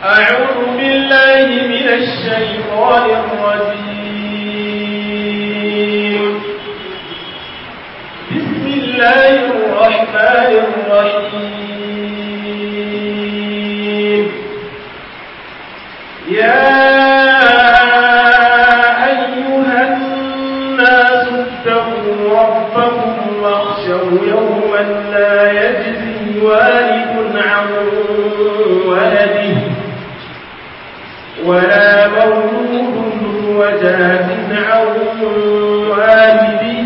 أعوذ بالله من الشيطان الرجيم بسم الله الرحمن الرحيم يا أيها الناس اتقوا ربكم واخشوا يوما لا يجزي والد عن ولده ولا مولود وجاز عن والده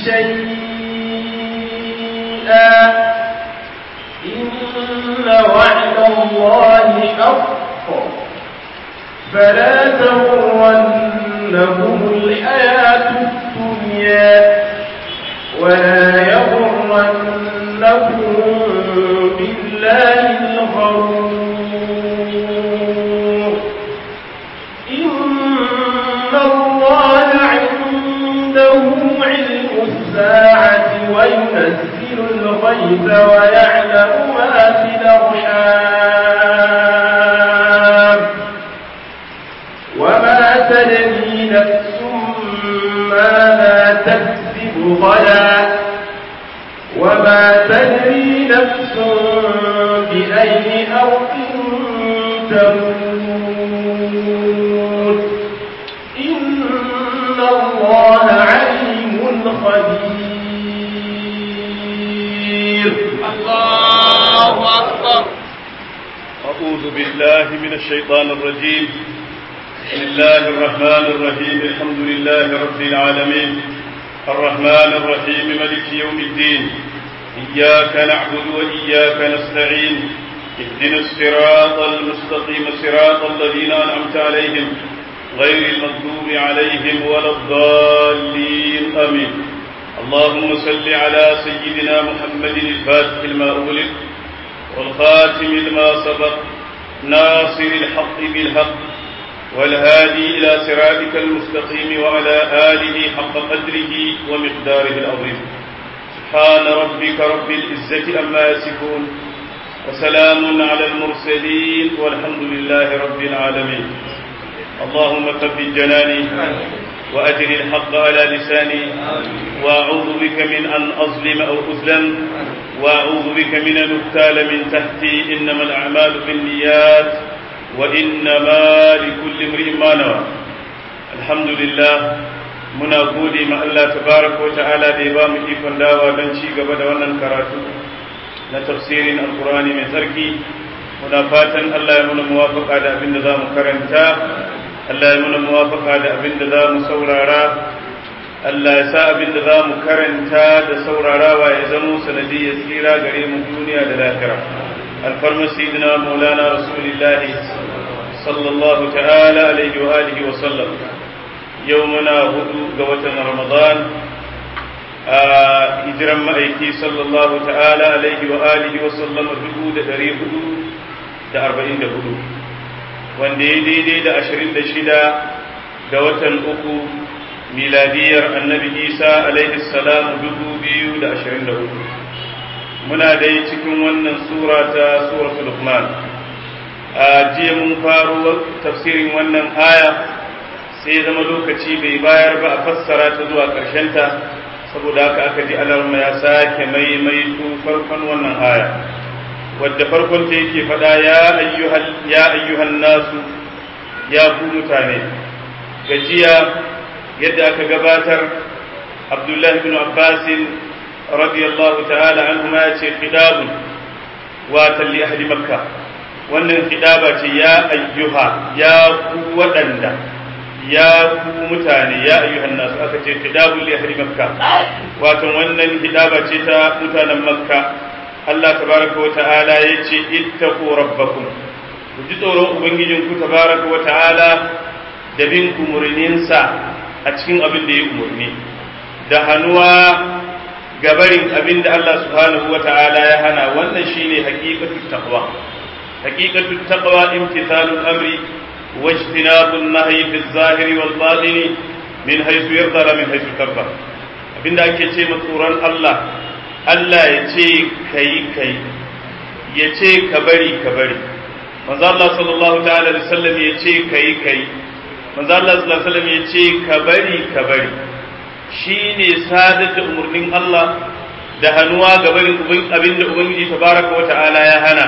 شيئا إن وعد الله حق فلا تغرنهم الحياة الدنيا ولا يغرنكم بالله الغرور إن الله عنده علم الساعة وينزل الغيث ويعلم ما في الأرحام وما تدري نفس ماذا تكسب غدا وما تدري نفس بأي أرض تموت إن الله عليم خبير الله أكبر أعوذ بالله من الشيطان الرجيم بسم الله الرحمن الرحيم الحمد لله رب العالمين الرحمن الرحيم ملك يوم الدين إياك نعبد وإياك نستعين اهدنا الصراط المستقيم صراط الذين أنعمت عليهم غير المغضوب عليهم ولا الضالين آمين اللهم صل على سيدنا محمد الفاتح لما أغلق والخاتم لما سبق ناصر الحق بالحق والهادي إلى صراطك المستقيم وعلى آله حق قدره ومقداره العظيم سبحان ربك رب العزة أما يصفون وسلام على المرسلين والحمد لله رب العالمين اللهم ثبت جناني وأجر الحق على لساني وأعوذ بك من أن أظلم أو أظلم وأعوذ بك من أن أبتال من تحتي إنما الأعمال بالنيات وإنما لكل امرئ ما نوى الحمد لله muna gode ma Allah tabaraka wa ta'ala da ya ba mu ikon dawa don ci gaba da wannan karatu na tafsirin alkurani mai tsarki muna fatan Allah ya muna muwafaka da abin da za mu karanta Allah ya muna muwafaka da abin da za mu saurara Allah ya sa abin da za mu karanta da saurarawa ya zamo sanadiyyar tsira gare mu duniya da lahira alfarma sayyidina maulana rasulillahi sallallahu ta'ala alaihi wa alihi wa sallam yau muna hudu ga watan ramadan a hijiran ma'aiki sallallahu ta'ala alaihi wa alihi wa sallam dubu da dari hudu da arba'in da hudu wanda ya daidai da ashirin da shida ga watan uku miladiyar annabi isa alaihi salam dubu biyu da ashirin da hudu muna dai cikin wannan sura ta suratul luqman a jiya mun faro tafsirin wannan aya sai zama lokaci bai bayar ba a fassara ta zuwa ta saboda haka aka ji alarma ya sake maimaito farkon wannan aya wadda farkon ta yake faɗa ya ayyuhan nasu ya ku mutane gajiya yadda aka gabatar abdullahi bin abbasin radiyallahu ta'ala anhu ma ya ce khidabun wa talli ahli makka wannan khidaba ce ya ayyuha ya ku waɗanda ya ku mutane ya ayyuhan nasu aka ce khidabul li ahli makka wato wannan khidaba ce ta mutanen makka Allah tabaraka wa ta'ala yace ittaqu rabbakum ku ji tsoron ubangijin ku tabaraka wa ta'ala da bin umurninsa a cikin abin da ya umurni da hannuwa gabarin abin da Allah subhanahu wa ta'ala ya hana wannan shine haqiqatut taqwa haqiqatut taqwa imtithalul amri واجتناب النهي في الظاهر والباطن من حيث يرضى لا من حيث كرب abinda ake ce tsoron Allah Allah ya ce kai kai ya ce ka bari ka bari manzo Allah sallallahu ta'ala alaihi wasallam ya ce kai kai manzo Allah sallallahu alaihi wasallam ya ce ka bari ka bari shine sadar da umurnin Allah da hannuwa ga barin abin da ubangiji tabaraka wa ta'ala ya hana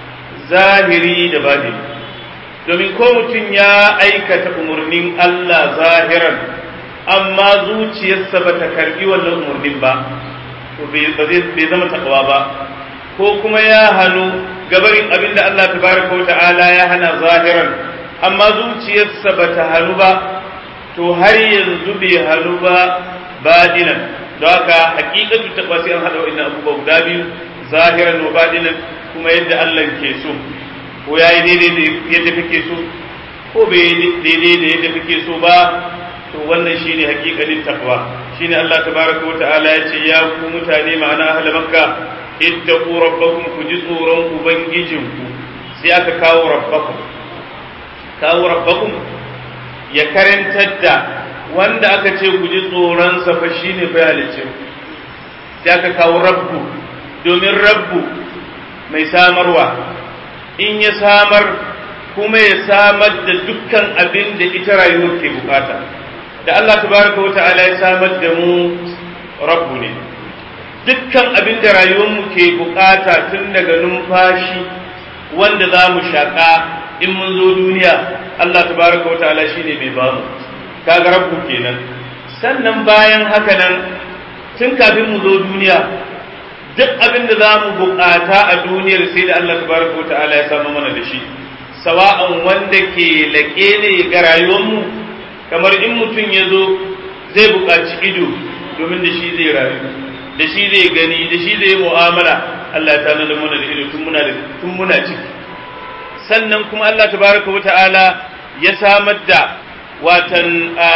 zahiri da batini domin ko mutum ya aikata umurnin Allah zahiran amma zuciyarsa ba ta karbi wannan umurnin ba to bai zama takawa ba ko kuma ya hannu gabarin abin da Allah tabaraka wa ta'ala ya hana zahiran amma zuciyarsa ba ta hannu ba to har yanzu bai hannu ba badinan don haka hakikatu ta sai an hada wa'annan abubuwa guda biyu zahiran wa badinan kuma yadda Allah ke so ko yayi daidai da yadda kake so ko bai daidai da yadda kake so ba to wannan shine hakikanin takwa shine Allah tabaraka wa ta'ala ya ce ya ku mutane ma'ana ahli makka ittaqu rabbakum ku ji tsoron ubangijinku sai aka kawo rabbakum kawo rabbakum ya karantar da wanda aka ce ku ji tsoron sa fa shine fa halice sai aka kawo rabbu domin rabbu mai samarwa in ya samar kuma ya samar da dukkan abin da ita rayuwar ke bukata da Allah tabaraka wa ta'ala ya samar da mu rabbu ne dukkan abin da rayuwarmu ke bukata tun daga numfashi wanda za mu shaƙa in mun zo duniya Allah tabaraka wa ta'ala shine mai bamu kaga rabbu kenan sannan bayan haka nan tun kafin mu zo duniya duk abin da za mu bukata a duniyar sai da Allah tabaraka wa ta'ala ya samu mana da shi sawa'an wanda ke laƙe ne ga rayuwarmu kamar in mutum ya zo zai buƙaci ido domin da shi zai rayu da shi zai gani da shi zai mu'amala Allah ya tana mana da ido tun muna tun muna ciki sannan kuma Allah tabaraka wa ta'ala ya samar da watan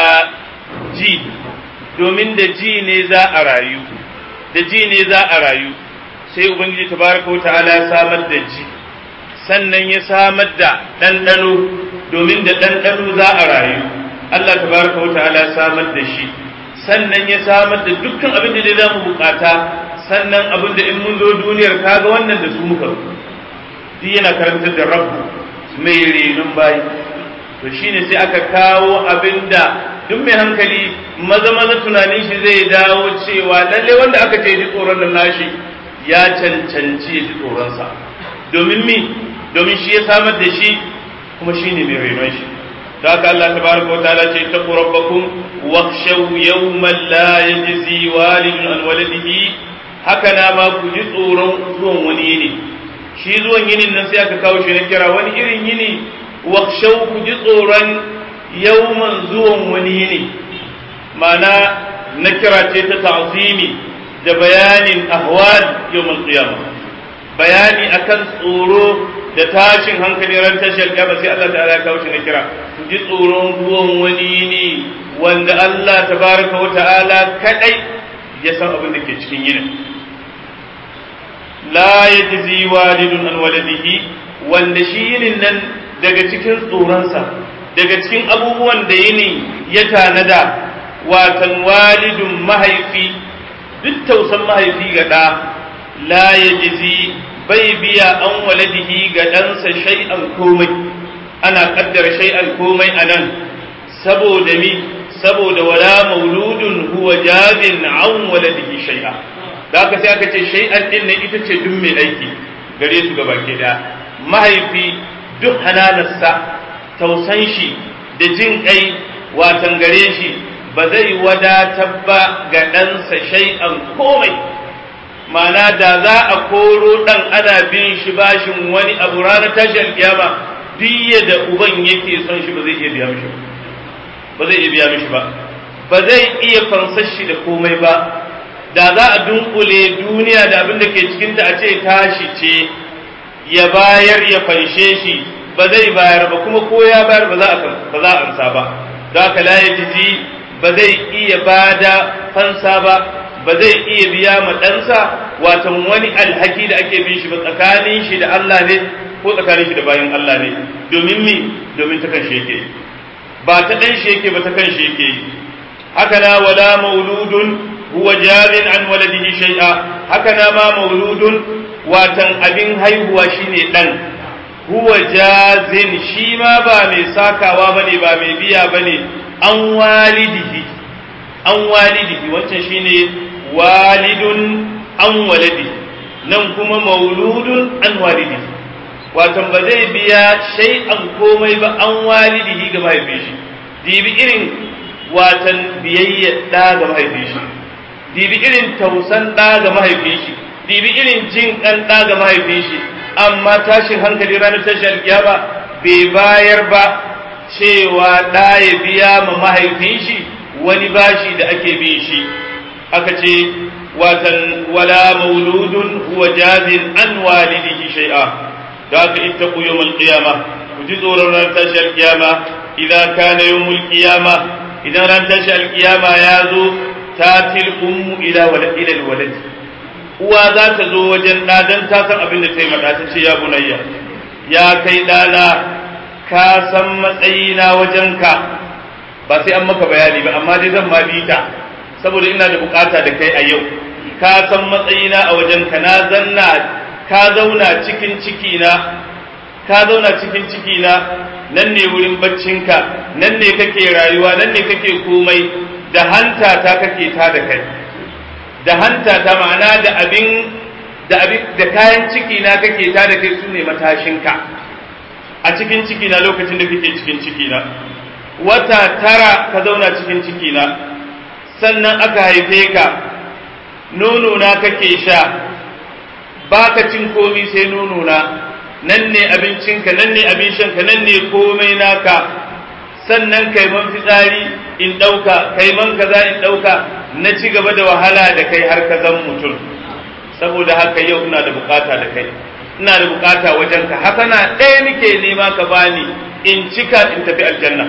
ji domin da ji ne za a rayu da ji ne za a rayu sai ubangiji tabaraka wa ta'ala ya samar da ji sannan ya samar da ɗanɗano domin da ɗanɗano za a rayu Allah tabaraka wa ta'ala ya samar da shi sannan ya samar da dukkan abin da za mu bukata sannan abin da in mun zo duniyar kaga wannan da su muka duk yana karantar da rabbu mai renon bayi to shine sai aka kawo abin da duk mai hankali maza maza tunanin shi zai dawo cewa lalle wanda aka ce ji tsoron nan nashi ya cancanci ji tsoronsa domin mi domin shi ya samar da shi kuma shine mai renon shi ذاك الله تبارك وتعالى اتقوا ربكم واخشوا يوما لا يجزي والد عن ولده هكذا ما كجي tsoron zuwan wani yini shi zuwan yinin nan sai aka kawo shi na kira wani irin yini wakhshaw ku ji tsoron yawman zuwan wani yini ma'ana na kira ce ta ta'zimi da bayanin ahwal yawmal qiyamah bayani akan tsoro da tashin hankali ran tashar gaba sai Allah ta'ala ya kawo shi na kira ku ji tsoron ruwan wani ne wanda Allah tabaraka wa ta'ala kadai ya san abin da ke cikin yinin la yajzi walidun an waladihi wanda shi yinin nan daga cikin tsoronsa daga cikin abubuwan da yini ya tanada watan walidun mahaifi duk tausan mahaifi ga ɗa la yajzi bai biya an waladihi ga ɗansa shay'an komai ana ƙaddara shay'an komai a nan saboda mi saboda wala mauludun huwa jabin an waladihi shay'a da aka sai aka ce shay'an din nan ita ce duk mai aiki gare su gaba ke da mahaifi duk hananarsa tausan shi da jin kai watan gare shi ba zai wadatar ba ga ɗansa shay'an komai ma'ana da za a koro ɗan ana bin shi bashin wani abu ranar tashar kiyama duk da uban yake son shi ba zai iya biya mishi ba zai iya biya mishi ba ba zai iya fansar shi da komai ba da za a dunkule duniya da abin da ke cikinta a ce tashi ce ya bayar ya fanshe shi ba zai bayar ba kuma ko ya bayar ba za a ba za a amsa ba da haka la yaji ba zai iya bada fansa ba ba zai iya biya ma ɗansa watan wani alhaki da ake bin shi ba tsakanin shi da Allah ne ko tsakanin shi da bayan Allah ne domin mi domin ta kan shi yake ba ta ɗan shi yake ba ta kan shi yake haka na wala mauludun huwa jarin an waladihi shay'a haka na ma mauludun watan abin haihuwa shine ɗan huwa jazin shi ma ba mai sakawa bane ba mai biya bane an walidihi an walidihi wancan shine walidun an walidi nan kuma mauludun an walidihi watan ba zai biya shay'an komai ba an walidihi ga mahaifin shi dibi irin watan biyayya ɗa ga mahaifin shi dibi irin tausan ɗa ga mahaifin shi dibi irin jin ƙan ɗa ga mahaifin shi amma tashin hankali ranar tashin alkiyama bai bayar ba cewa ɗa ya biya ma mahaifin shi wani bashi da ake bin shi aka ce watan wala mauludun huwa jazin an walidihi shay'a da aka ittaqu yawmal qiyama ku ji tsoron ran tashi alkiyama idan kana yawmul qiyama idan ran tashi alkiyama ya zo tatil ummu ila wala ila alwalad uwa za ta zo wajen ɗa dan ta san abin da ta yi mata ta ce ya bunayya ya kai ɗana ka san matsayina wajenka ba sai an maka bayani ba amma dai zan ma bi ta saboda ina da bukata da kai a yau ka san matsayina a wajenka na zanna ka zauna cikin cikina ka zauna cikin cikina nan ne wurin baccinka nan ne kake rayuwa nan ne kake komai da hanta ta kake ta da kai da hanta ta ma'ana da abin da abin da kayan cikina kake ta da kai sune matashinka a cikin cikina lokacin da kake cikin cikina wata tara ka zauna cikin cikina sannan aka haife ka nono na kake sha baka cin komi sai nono na nan ne abincinka nan ne abin shanka nan ne komai naka sannan kai man fitsari in ɗauka kai man kaza in ɗauka na ci gaba da wahala da kai har ka zan mutum saboda haka yau ina da bukata da kai ina da bukata wajen ka hasana ɗaya nake nema ka bani in cika in tafi aljanna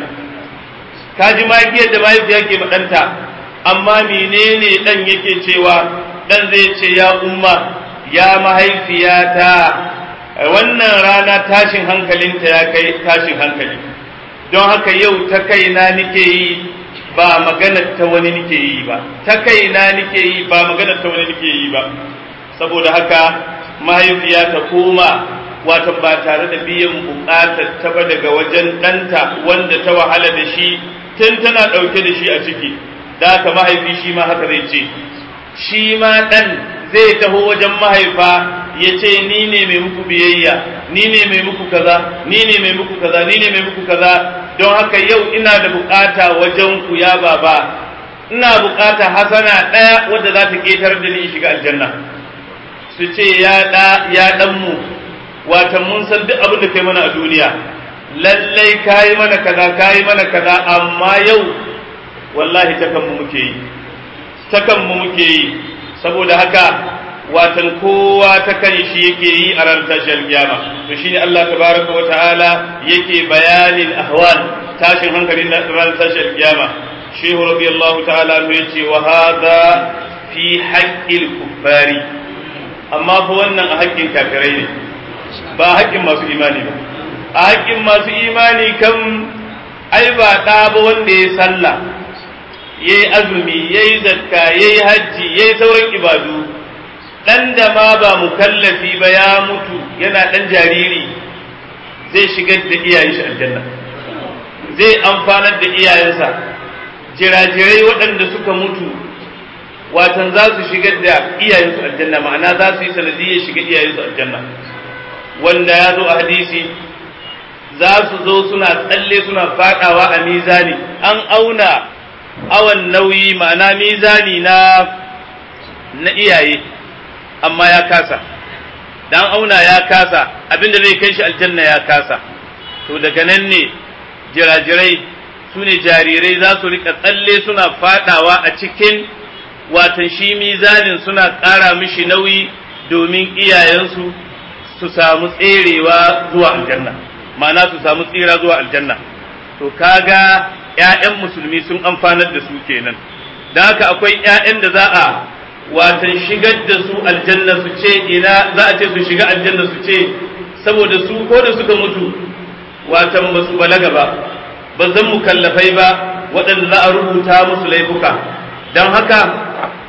ka ji magiyar da mahaifiya ke ɗanta amma menene ɗan yake cewa ɗan zai ce ya umma ya mahaifiyata wannan rana tashin hankalinta ya kai tashin hankali don haka yau ta kaina nike yi ba maganar ta wani nike yi ba ta kaina nike yi ba maganar ta wani nike yi ba saboda haka mahaifiya ta koma wata ba tare da biyan bukatar ta ba daga wajen ɗanta wanda ta wahala da shi tun tana ɗauke da shi a ciki da haka mahaifi shi ma haka zai ce shi ma ɗan zai taho wajen mahaifa ya ce ni ne mai muku biyayya ni ne mai muku kaza ni ne mai muku kaza ni ne mai muku kaza don haka yau ina da bukata wajen ku ya baba ina bukata hasana ɗaya wadda za ta ketar da ni shiga aljanna su ce ya ɗa ya ɗan mu wata mun san duk abin da kai mana a duniya lallai kayi mana kaza kayi mana kaza amma yau wallahi takan mu muke yi takan mu muke yi saboda haka watan kowa ta kan shi yake yi a ran tashar kiyama to shine Allah tabaraka wa ta'ala yake bayanin ahwal tashin hankalin ran tashar kiyama shehu radiyallahu ta'ala mu yace wa hadha fi haqqil kuffari amma fa wannan a haƙƙin kafirai ne ba haƙƙin masu imani ba a haƙƙin masu imani kan ai ba ɗa ba wanda ya sallah yayi azumi yayi zakka yayi hajji yayi sauran ibadu dan da ma ba mukallafi ba ya mutu yana dan jariri zai shigar da iyayen shi aljanna zai amfanar da iyayensa jirajirai waɗanda suka mutu watan za su shigar da iyayensu aljanna ma'ana za su yi sanadiyyar shiga iyayensu aljanna wanda ya zo a hadisi za su zo suna tsalle suna fadawa a mizani an auna awan nauyi ma'ana mizani na na iyaye amma ya kasa dan auna ya kasa abinda zai kai shi aljanna ya kasa to daga nan ne jirajirai su ne jarirai za su rika tsalle suna fadawa a cikin watan shi mizanin suna ƙara mishi nauyi domin iyayensu su samu tserewa zuwa aljanna ma'ana su samu tsira zuwa aljanna to kaga ‘ya'yan musulmi sun amfanar da su kenan da haka akwai ‘ya'yan da za a watan shigar da su aljanna su ce ina za a ce su shiga aljanna su ce saboda su ko da suka mutu watan ba su balaga ba ba zan mukallafai ba waɗanda za a rubuta musu laifuka don haka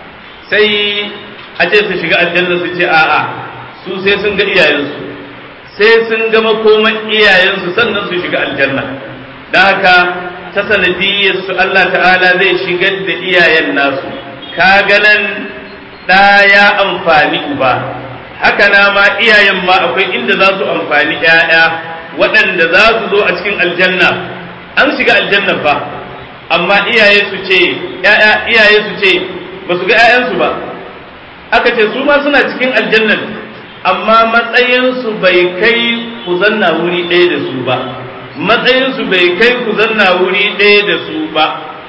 sai a ce su shiga aljanna su ce a'a su sai sun ga iyayensu sai sun gama koman iyayensu sannan su shiga aljanna da haka ta sanadiyyar su Allah ta'ala zai shigar da iyayen nasu kaga nan ɗa ya amfani uba haka na ma iyayen ma akwai inda za su amfani ‘ya'ya waɗanda za su zo a cikin aljanna an shiga aljanna fa amma iyaye su ce ‘ya'ya iyaye su ce ba su ga ‘ya'yansu ba aka ce su ma suna cikin aljannan amma matsayinsu bai kai ku zanna wuri ɗaya da su ba matsayinsu bai kai ku zanna wuri ɗaya da su ba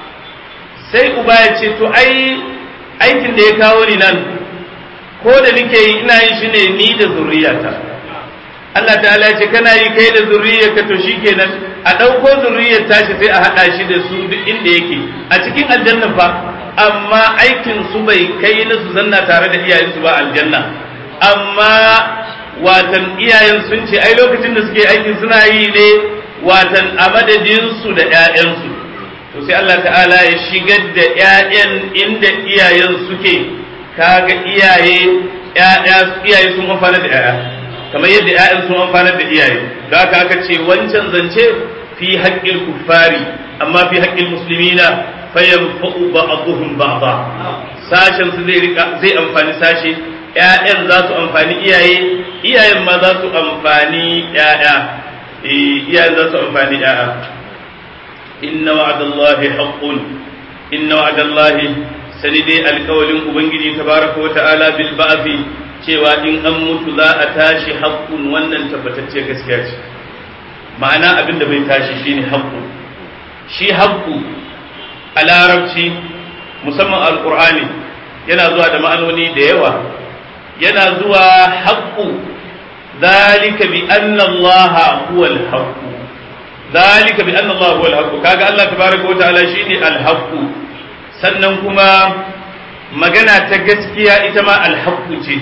sai uba ya ce to ai aikin da ya kawo ni nan ko da nake yi ina yin shi ne ni da zuriyata Allah ta'ala ce kana yi kai da zuriyarka to shikenan a ɗauko zuriyar tashi sai a haɗa shi da su duk inda yake a cikin aljanna fa amma aikin su bai kai na su zanna tare da iyayensu ba aljanna amma watan iyayen sun ce ai lokacin da suke aikin suna yi ne watan a madadinsu da 'ya'yansu to sai Allah ta'ala ya shigar da 'ya'yan inda iyayen suke kaga iyaye iyaye sun amfana da 'ya'ya kamar yadda 'ya'yan sun amfana da iyaye da haka aka ce wancan zance fi haƙƙin kuffari amma fi haƙƙin muslimina fayanfa'u ba'dhum ba'dha sashen su zai rika zai amfani sashe ƴaƴan za su amfani iyaye iyayen ma za su amfani ƴaƴa iyayen za su amfani ƴaƴa inna wa'adallahi haqqun inna wa'adallahi sani dai alƙawalin ubangiji tabaraka wa ta'ala bil ba'thi cewa in an mutu za a tashi haqqun wannan tabbatacce gaskiya ce ma'ana abin da bai tashi shine haqqu shi haqqu a larabci musamman alqur'ani yana zuwa da ma'anoni da yawa yana zuwa haqqu ذلك بأن الله هو الحق ذلك بأن الله هو الحق كاغا الله تبارك وتعالى شيني الحق sannan kuma magana ta gaskiya ita ma alhaqqu ce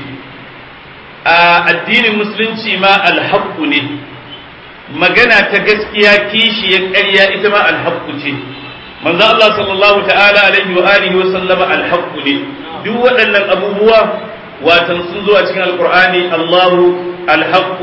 a addinin musulunci ma alhaqqu ne magana ta gaskiya kishi ya ƙarya ita ma alhaqqu ce manzo Allah sallallahu ta'ala alaihi wa alihi wa sallama alhaqqu ne duk waɗannan abubuwa watan sun zo a cikin alqur'ani Allahu الحق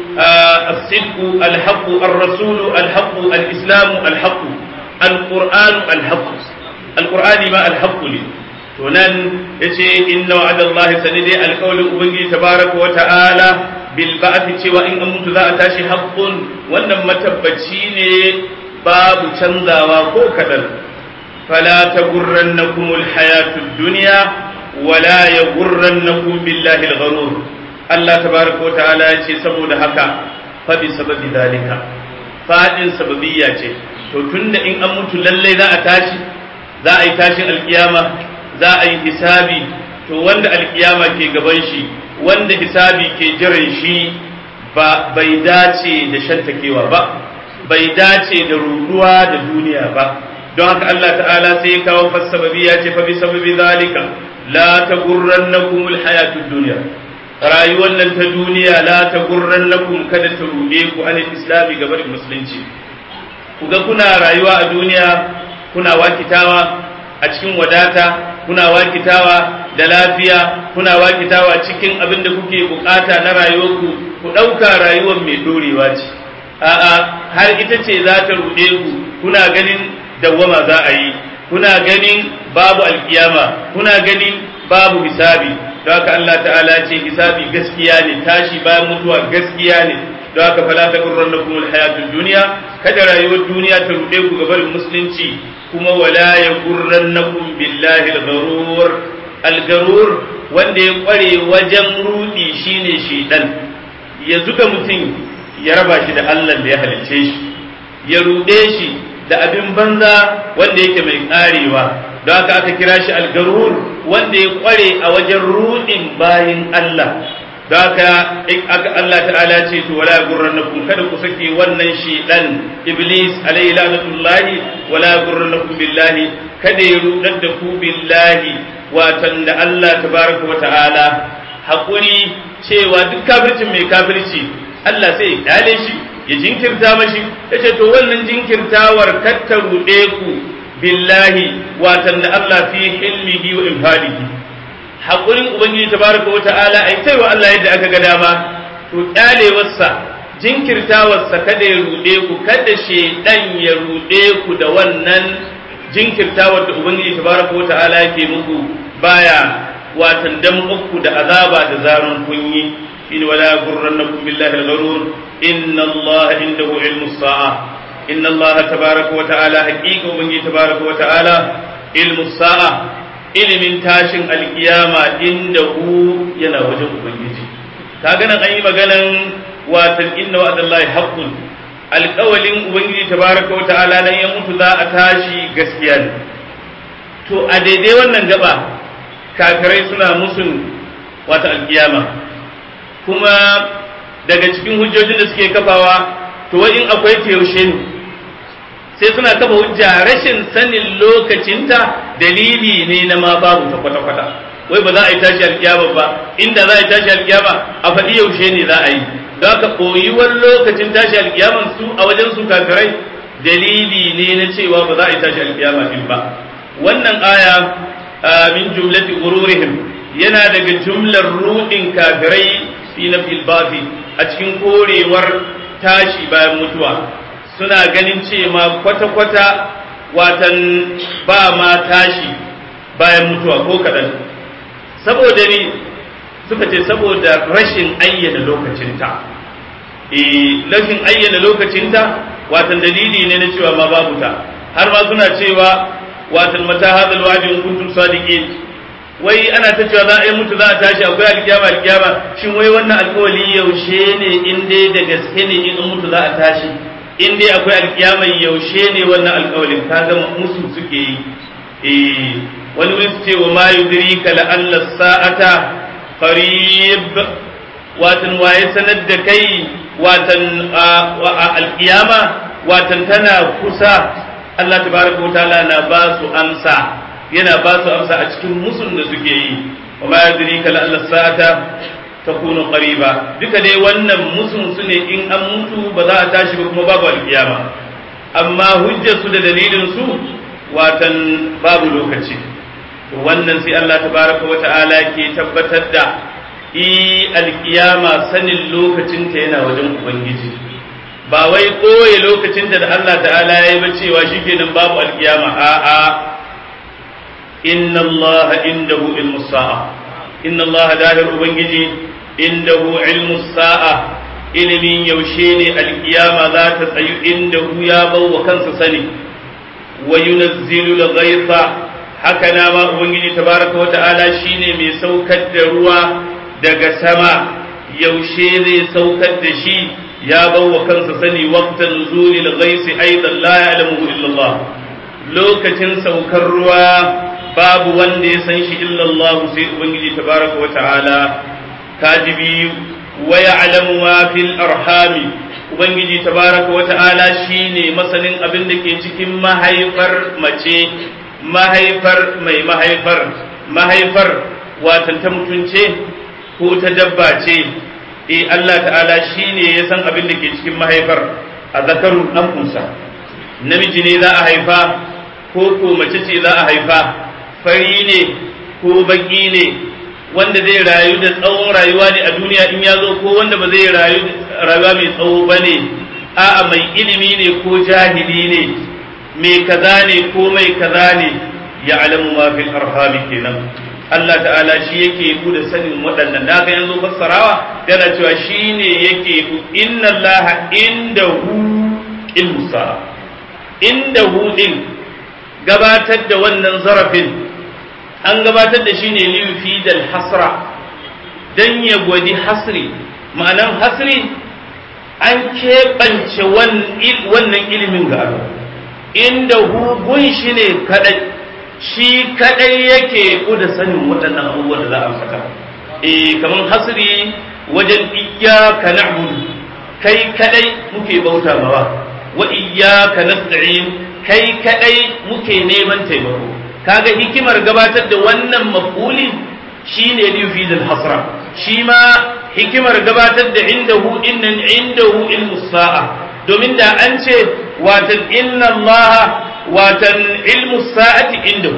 الصدق الحق الرسول الحق الإسلام الحق القرآن الحق القرآن ما الحق لي تنان يشي إن وعد الله سندي القول أبنجي تبارك وتعالى بالبعث cewa in an mutu za a tashi haƙƙun wannan matabbaci ne babu canzawa ko kaɗan fala ta gurrannakum alhayatud dunya wala yagurrannakum billahi algharur Allah tabaraka wa ta'ala ya ce saboda haka fa bi sababi zalika fadin sababiyya ce to tunda in an mutu lallai za a tashi za a yi tashin alkiyama za a yi hisabi to wanda alkiyama ke gaban shi wanda hisabi ke jiran shi ba bai dace da shantakewa ba bai dace da ruduwa da duniya ba don haka Allah ta'ala sai ya kawo fassababi ya ce fa bi sababi zalika la tagurrannakum alhayatud dunya rayuwar nan ta duniya la ta gurran lakum kada ta ruɗe ku anil islami ga barin musulunci ku ga kuna rayuwa a duniya kuna wakitawa a cikin wadata kuna wakitawa da lafiya kuna wakitawa cikin abin da kuke bukata na rayuwarku ku ɗauka rayuwar mai dorewa ce a'a har ita ce za ta ruɗe ku kuna ganin dawwama za a yi kuna ganin babu alkiyama kuna ganin babu hisabi don haka Allah ta'ala ce hisabi gaskiya ne tashi bayan mutuwa gaskiya ne don haka fala ta gurran na kuma hayatun duniya kada rayuwar duniya ta ruɗe ku gabarin musulunci kuma wala ya gurran na billahi al-gharur al-gharur wanda ya kware wajen rudi shine shedan ya zuga mutum ya raba shi da Allah da ya halicce shi ya ruɗe shi da abin banza wanda yake mai karewa don haka aka kira shi algarur wanda ya kware a wajen rudin bayin Allah don haka Allah ta'ala ce to wala gurrannakum kada ku sake wannan shedan iblis alayhi la'natullahi wala gurrannakum billahi kada ya rudar da ku billahi watan da Allah tabaraka wa ta'ala hakuri cewa duk kafircin mai kafirci Allah sai ya kyale shi ya jinkirta mashi yace to wannan jinkirtawar katta rude ku billahi watan da Allah fi hilmihi wa infadihi haƙurin ubangiji tabaraka wa ta'ala ai sai wa Allah yadda aka ga dama to kyalewarsa jinkirtawarsa kada ya ruɗe ku kada shedan ya ruɗe ku da wannan jinkirtawar da ubangiji tabaraka wa ta'ala yake muku baya watan dan uku da azaba da zarun kunyi in wala gurrannakum billahi al-gharur inna Allah indahu ilmu sa'a inna Allah tabaraka wa ta'ala haqiqa ubangiji tabaraka wa ta'ala ilmu sa'a ilimin tashin alkiyama indahu yana wajen ubangiji kaga nan an yi maganan watan inna wa'dallahi haqqun alƙawalin ubangiji tabaraka wa ta'ala dan ya mutu za a tashi gaskiya ne to a daidai wannan gaba kafirai suna musun wata alkiyama kuma daga cikin hujjojin da suke kafawa to wai in akwai ta yaushe ne sai suna kafa hujja rashin sanin lokacinta dalili ne na ma babu ta kwata-kwata wai ba za a yi tashi alkiyama ba inda za a yi tashi alkiyama a faɗi yaushe ne za a yi don haka koyuwar lokacin tashi alkiyaman su a wajen su kafirai dalili ne na cewa ba za a yi tashi alkiyama din ba wannan aya min jumlati ururihim yana daga jumlar ruɗin kafirai fi na filbafi a cikin korewar tashi bayan mutuwa suna ganin ce ma kwata-kwata watan ba ma tashi bayan mutuwa ko kaɗan saboda ni suka ce saboda rashin ayyana lokacinta eh rashin ayyana lokacinta watan dalili ne na cewa ma babu ta har ma suna cewa watan mata hadal wa'di in kuntum sadiqin wai ana ta cewa za a yi mutu za a tashi akwai alkiyama alkiyama shin wai wannan alkawali yaushe ne in dai da gaske ne in mutu za a tashi in dai akwai alkiyama yaushe ne wannan alkawalin kaga musu suke yi eh wani wani su ce wa ma yudrika la alla sa'ata qarib watan waye sanar da kai watan alkiyama watan tana kusa Allah tabaraka wa ta'ala na ba su amsa yana ba su amsa a cikin musun da suke yi wa ma yadrika la alla sa'ata takunu qariba duka dai wannan musun su ne in an mutu ba za a tashi ba kuma babu alkiyama amma hujjar su da dalilin su watan babu lokaci to wannan sai Allah tabaraka wa ta'ala ke tabbatar da i alkiyama sanin lokacinta yana wajen ubangiji ba wai koye lokacinta da Allah ta'ala ya yi ba cewa shikenan babu alkiyama a'a inna Allah indahu ilmu sa'a inna Allah dahir ubangiji indahu ilmu sa'a ilimin yaushe ne alkiyama za ta tsayu indahu ya bawa kansa sani wa yunazzilu al-ghaytha haka na ma ubangiji tabaraka wa ta'ala shine mai saukar da ruwa daga sama yaushe zai saukar da shi ya bawa kansa sani waqtan nuzuli al-ghayth aidan la ya'lamu illa Allah lokacin saukar ruwa babu wanda ya san shi illa Allah sai ubangiji tabaraka wa ta'ala kajibi wa ya'lamu ma fil arhami ubangiji tabaraka wa ta'ala shine masanin abin da ke cikin mahaifar mace mahaifar mai mahaifar mahaifar watan ta mutunce ko ta dabba ce e Allah ta'ala shine ya san abin da ke cikin mahaifar a zakarun dan kunsa namiji ne za a haifa ko ko mace ce za a haifa fari ne ko baki ne wanda zai rayu da tsawon rayuwa ne a duniya in ya zo ko wanda ba zai rayu rayuwa mai tsawo ba ne a'a mai ilimi ne ko jahili ne mai kaza ne ko mai kaza ne ya alamu ma fil arhami kenan Allah ta'ala shi yake ku da sanin waɗannan da ga yanzu fassarawa yana cewa shi ne yake ku inna Allah indahu ilmu sa'a indahu din gabatar da wannan zarafin an gabatar da shi ne lifi dal hasra dan ya gwadi hasri ma'anan hasri an keɓance wannan ilimin ga Allah inda hugun shi ne kadai shi kadai yake kuda sanin waɗannan abubuwan da za a saka eh kaman hasri wajen iyyaka na'budu kai kadai muke bauta mawa wa iyyaka nasta'in kai kadai muke neman taimako kaga hikimar gabatar da wannan maf'uli shine liyufidul hasra shi ma hikimar gabatar da indahu innan indahu ilmu sa'a domin da an ce watan inna Allah watan ilmu sa'ati indahu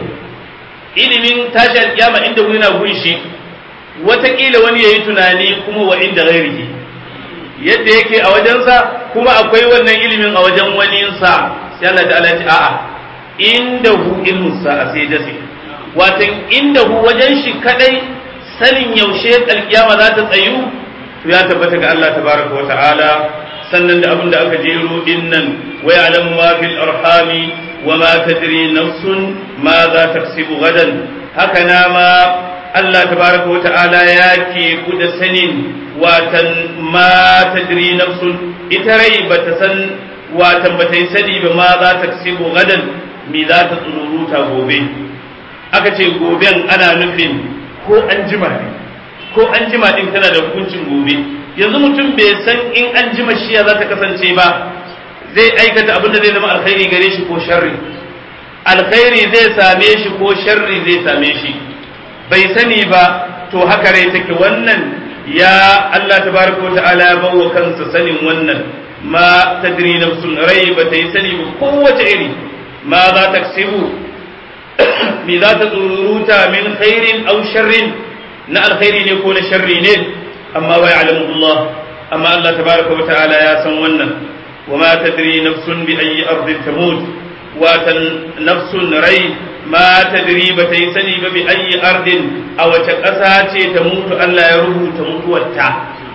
ilimin tashi alkiyama indahu yana gunshi watakila wani yayi tunani kuma wa inda ghairihi yadda yake a wajensa kuma akwai wannan ilimin a wajen waninsa sai Allah ta'ala ya ce a'a indahu ilmu sa'a sai dasi watan indahu wajen shi kadai sanin yaushe alkiyama za ta tsayu to ya tabbata ga Allah tabaraka wa ta'ala sannan da abin da aka jero din nan wa ya'lamu ma fil arhami wa ma tadri nafsun ma za taksibu gadan haka na ma Allah tabaraka wa ta'ala ya ke ku da sanin watan ma tadri nafsun ita rai bata san watan bata yi sani ba ma za taksibu gadan me za ta tsururuta gobe aka ce goben ana nufin ko an jima ne ko an jima din tana da hukuncin gobe yanzu mutum bai san in an jima shiya za ta kasance ba zai aikata abin da zai zama alkhairi gare shi ko sharri alkhairi zai same shi ko sharri zai same shi bai sani ba to haka rai take wannan ya Allah tabaraka wa ta'ala ya bawa kansa sanin wannan ma tadri nafsun rai ba ta yi sani ba kowace iri ma za ta me za ta tsururuta min khairin aw sharrin na alkhairi ne ko na sharri ne amma wa ya'lamu Allah amma Allah tabaraka wa ta'ala ya san wannan wa ma tadri nafsun bi ayyi ardin tamut wa tan nafsun rai ma tadri ba ta yi sani ba bi ayyi ardin a wace ƙasa ce ta mutu Allah ya rubuta mutuwarta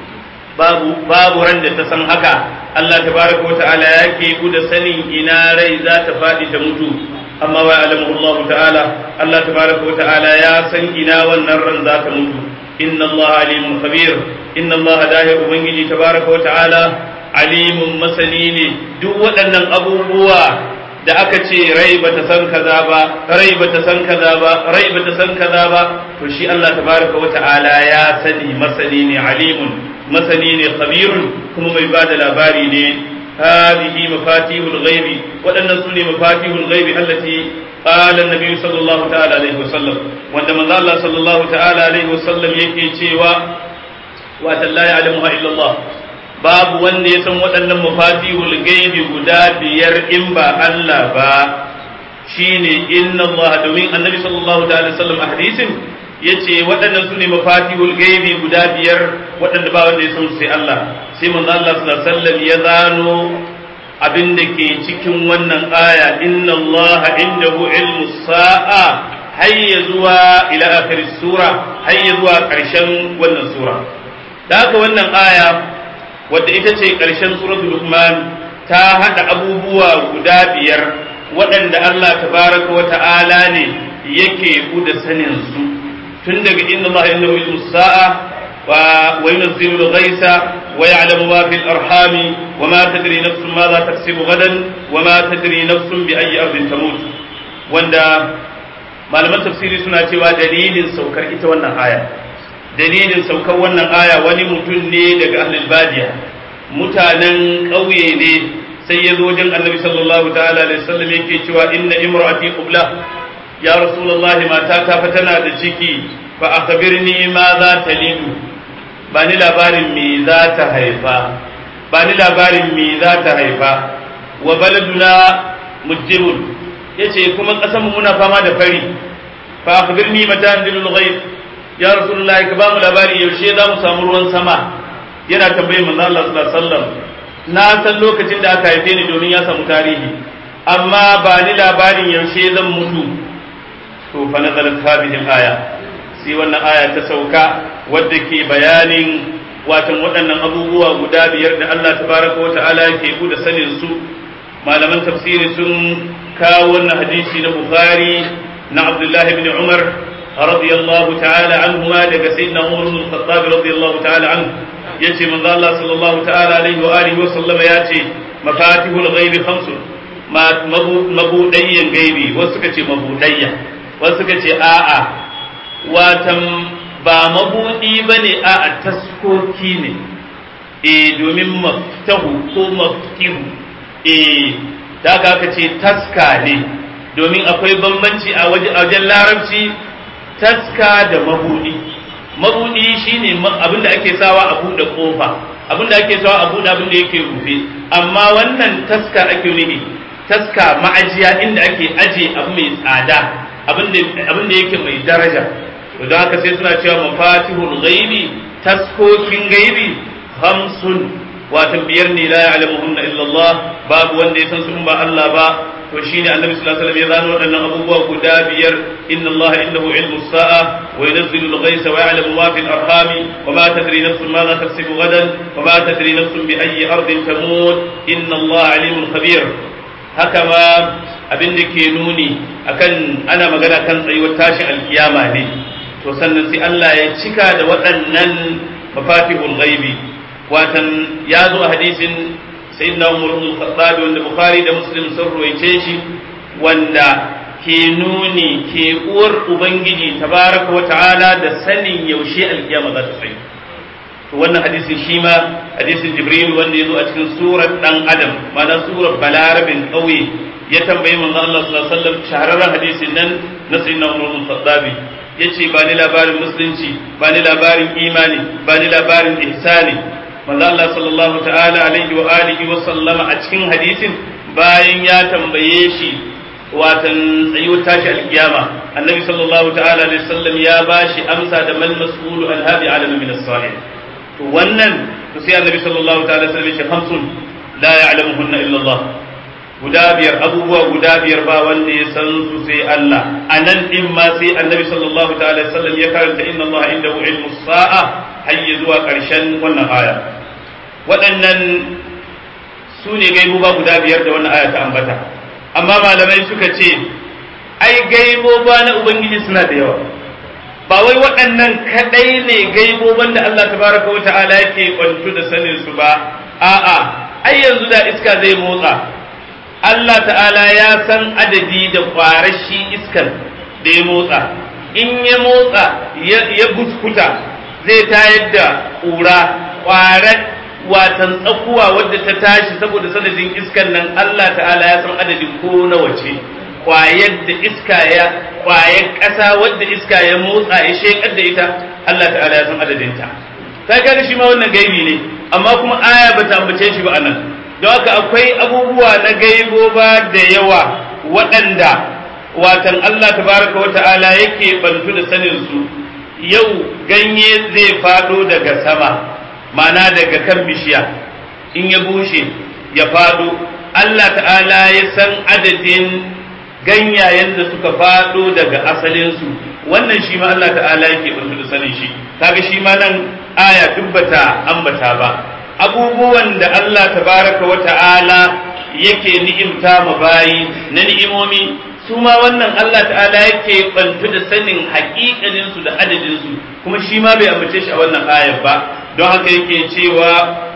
babu babu ran da ta san haka Allah tabaraka wa ta'ala yake ku da sanin ina rai za ta faɗi ta mutu amma wa alamu Allah ta'ala Allah tabaraka wa ta'ala ya san ina wannan ran za ta mutu inna Allah alimun khabir inna Allah dahi ubangiji tabaraka wa ta'ala alimun masani ne duk waɗannan abubuwa da aka ce rai bata san kaza ba rai bata san kaza ba rai bata san kaza ba to shi Allah tabaraka wa ta'ala ya sani masani ne alimun masani ne khabirun kuma mai bada labari ne هذه مفاتيح الغيب وأن سني مفاتيح الغيب التي قال النبي صلى الله تعالى عليه وسلم وعندما الله صلى الله تعالى عليه وسلم يكي تشيوا وأن لا يعلمها إلا الله babu wanda ya san waɗannan mafatihul gaibi guda biyar in ba Allah ba shine inna Allah domin annabi sallallahu ta'ala sallam a hadisin yace waɗannan su ne mafatihul gaibi guda biyar waɗanda ba wanda ya san sai Allah sai manzo Allah sallallahu alaihi wasallam ya zano abin da ke cikin wannan aya inna Allah indahu ilmu sa'a hayya zuwa ila akhir sura hayya zuwa ƙarshen wannan sura da haka wannan aya wadda ita ce ƙarshen suratul Luqman ta hada abubuwa guda biyar waɗanda Allah tabaraka wa ta'ala ne yake da sanin su tun daga inna Allah innahu ilmu sa'a wa yunzilu al-ghaisa wa ya'lamu ma fil arhami wa ma tadri nafsun ma za taksibu gadan wa ma tadri nafsun bi ayyi ardin tamut wanda malaman tafsiri suna cewa dalilin saukar ita wannan aya dalilin saukar wannan aya wani mutum ne daga ahlul badiya mutanen ƙauye ne sai ya zo wajen annabi sallallahu ta'ala alaihi wasallam yake cewa inna imra'ati qubla ya rasulullahi mata ta fa tana da ciki fa akhbirni ma za ta lidu ba ni labarin me za ta haifa ba ni labarin me za ta haifa wa baladuna mujibun yace kuma kasan mu muna fama da fari fa akhbirni mata andilul ghaib ya rasulullahi ka ba mu labari yaushe za mu samu ruwan sama yana tambayin manzo Allah sallallahu alaihi wasallam na san lokacin da aka haife ni domin ya samu tarihi amma ba ni labarin yaushe zan mutu to fa nazalat hadhihi aya sai wannan aya ta sauka wadda ke bayanin watan waɗannan abubuwa guda biyar da Allah tabaraka wa ta'ala ke da sanin su malaman tafsiri sun kawo wannan hadisi na Bukhari na Abdullah ibn Umar radiyallahu ta'ala anhuma daga sayyidina Umar ibn Khattab radiyallahu ta'ala anhu yace manzo Allah sallallahu ta'ala alaihi wa alihi wa sallama yace mafatihul ghaibi khamsun mabudayyan gaibi wasu suka ce mabudayya wasu suka ce a'a watan ba mabudi bane a'a taskoki ne eh domin maftahu ko maftihu eh da aka ce taska ne domin akwai bambanci a wajen larabci taska da mabudi mabudi shine abin da ake sawa a buɗe kofa abin da ake sawa a buɗe abin da yake rufe amma wannan taska ake nufi taska ma'ajiya inda ake aje abu mai tsada abin da yake mai daraja to don haka sai suna cewa mafatihul ghaibi taskokin gaibi hamsun watan biyar ne la ya'lamuhunna illa Allah babu wanda ya san su in ba Allah ba to shine annabi sallallahu alaihi wasallam ya zano waɗannan abubuwa guda biyar inna Allah indahu ilmu sa'a wa yunzilu al-ghaytha wa ya'lamu ma fil arhami wa ma tadri nafsun ma taksibu gadan wa ma tadri nafsun bi ayyi ardin tamut inna Allah alimun khabir haka ma abin da ke nuni akan ana magana kan tsayuwar tashin alkiyama ne to sannan sai Allah ya cika da waɗannan mafatihul ghaibi watan ya zo a hadisin sayyidina Umar ibn Khattab wanda Bukhari da Muslim sun ruwaice shi wanda ke nuni ke uwar ubangiji tabaraka wa ta'ala da sanin yaushe alkiyama za ta tsaye to wannan hadisin shi ma hadisin Jibril wanda ya zo a cikin surar dan Adam ma'ana surar balarabin ƙauye ya tambayi manzo Allah sallallahu alaihi wasallam shahararren hadisin nan na sayyidina Umar ibn Khattab yace ba ni labarin musulunci ba ni labarin imani ba ni labarin ihsani manzo Allah sallallahu ta'ala alaihi wa alihi wa sallama a cikin hadisin bayan ya tambaye shi watan tsayo tashi alkiyama annabi sallallahu ta'ala alaihi wasallam ya bashi amsa da mal mas'ulu an hadi alama min as-sa'il to wannan to sai annabi sallallahu ta'ala alaihi wasallam ya ce khamsun la ya'lamuhunna illa Allah guda biyar abubuwa guda biyar ba wanda ya san su sai Allah a nan din ma sai annabi sallallahu ta'ala sallam ya karanta inna Allah indahu ilmu sa'a hayya zuwa karshen wannan aya waɗannan su ne gaibuba guda biyar da wannan aya ta ambata amma malamai suka ce ai gaiboba na ubangiji suna da yawa ba wai waɗannan kaɗai ne gaiboban da Allah tabaraka wa ta'ala yake kwantu da sanin su ba a'a ai yanzu da iska zai motsa Allah ta'ala ya san adadi da kwarashi iskan da ya motsa in ya motsa ya buskuta zai tayar da ƙura ƙwarar watan tsakuwa wadda ta tashi saboda sanadin iskan nan Allah ta'ala ya san adadin ko nawa ce kwayar da iska ya kwayar ƙasa wadda iska ya motsa ya shekar da ita Allah ta'ala ya san adadinta ta kaga shi ma wannan gaibi ne amma kuma aya bata ambace shi ba anan don haka akwai abubuwa na gaibo ba da yawa waɗanda watan Allah tabaraka wata'ala yake bantu da sanin su yau ganye zai fado daga sama ma'ana daga kan bishiya in ya bushe ya fado Allah ta'ala ya san adadin ganyayen da suka fado daga asalinsu wannan shi ma Allah ta'ala yake bantu da sanin shi kaga shi ma nan aya dubbata ambata ba abubuwan da Allah tabaraka wa ta'ala yake ni'imta ma bayi na ni'imomi su ma wannan Allah ta'ala yake bantu da sanin haƙiƙanin su da adadin su kuma shi ma bai amince shi a wannan ayar ba don haka yake cewa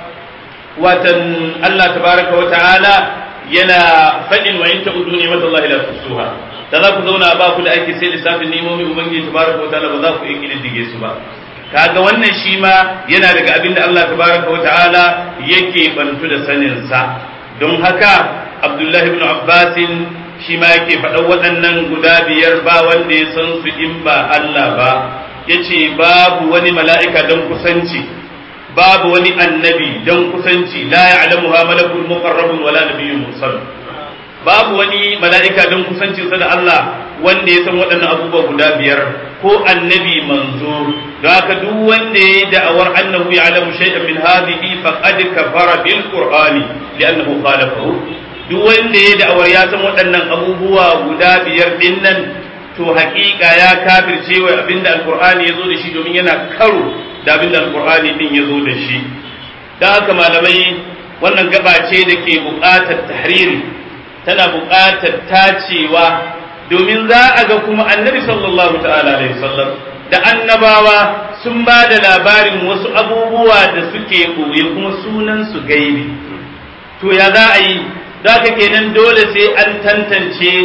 watan Allah tabaraka wa ta'ala yana faɗin wa in ta'udu ni mata Allah la tusuha da za ku zauna ba ku da ake sai lissafin ni'imomi ubangiji tabaraka wa ta'ala ba za ku iya kididdige su ba kaga wannan shi ma yana daga abin da Allah tabaraka wa ta'ala yake bantu da sanin sa don haka Abdullahi ibn Abbas shi ma yake faɗa waɗannan guda biyar ba wanda ya san su in ba Allah ba yace babu wani mala'ika don kusanci babu wani annabi don kusanci la ya'lamuha malakul muqarrabun wala nabiyyun mursal babu wani mala'ika don kusancin sa da Allah wanda ya san waɗannan abubuwa guda biyar ko annabi manzo don haka duk wanda ya yi da'awar annahu ya'lamu shay'an min hadhihi faqad kafara bil qur'ani li'annahu khalafahu duk wanda ya yi da'awar ya san waɗannan abubuwa guda biyar din nan to haƙiƙa ya kafirce wa abinda alqur'ani ya zo da shi domin yana karo da abinda alqur'ani din ya zo da shi don haka malamai wannan gaba ce da ke buƙatar tahriri tana buƙatar tacewa domin za a ga kuma annabi sallallahu ta'ala alaihi wasallam da annabawa sun ba da labarin wasu abubuwa da suke ɓoye kuma sunan su gaibi to ya za a yi za ka kenan dole sai an tantance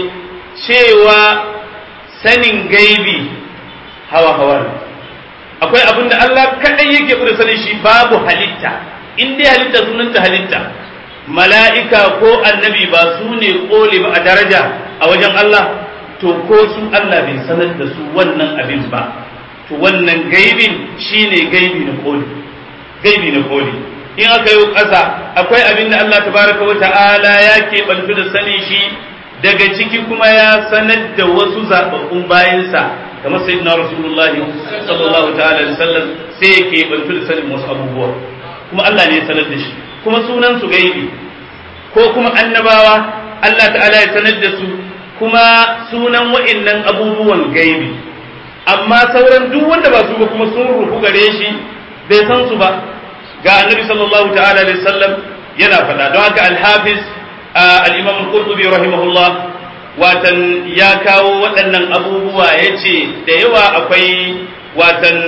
cewa sanin gaibi hawa hawa akwai abin da Allah kaɗai yake da sanin shi babu halitta in dai halitta sunanta halitta mala'ika ko annabi ba su ne ƙole ba a daraja a wajen Allah to ko su Allah bai sanar da su wannan abin ba to wannan gaibin shine gaibi na ƙoli gaibi na ƙoli in aka yi ƙasa akwai abin da Allah tabaraka wa ta'ala ya keɓantu da sani shi daga ciki kuma ya sanar da wasu zaɓaɓɓun bayansa kamar sayyidina rasulullahi sallallahu ta'ala alaihi wasallam sai ya keɓantu da sanin wasu abubuwa kuma Allah ne ya sanar da shi kuma sunan su gaibi ko kuma annabawa Allah ta'ala ya sanar da su kuma sunan wa'annan abubuwan gaibi amma sauran duk wanda ba su ba kuma sun rufu gare shi bai san su ba ga annabi sallallahu ta'ala alaihi wasallam yana faɗa don haka al-hafiz al-imam al-qurtubi rahimahullah watan ya kawo waɗannan abubuwa yace da yawa akwai watan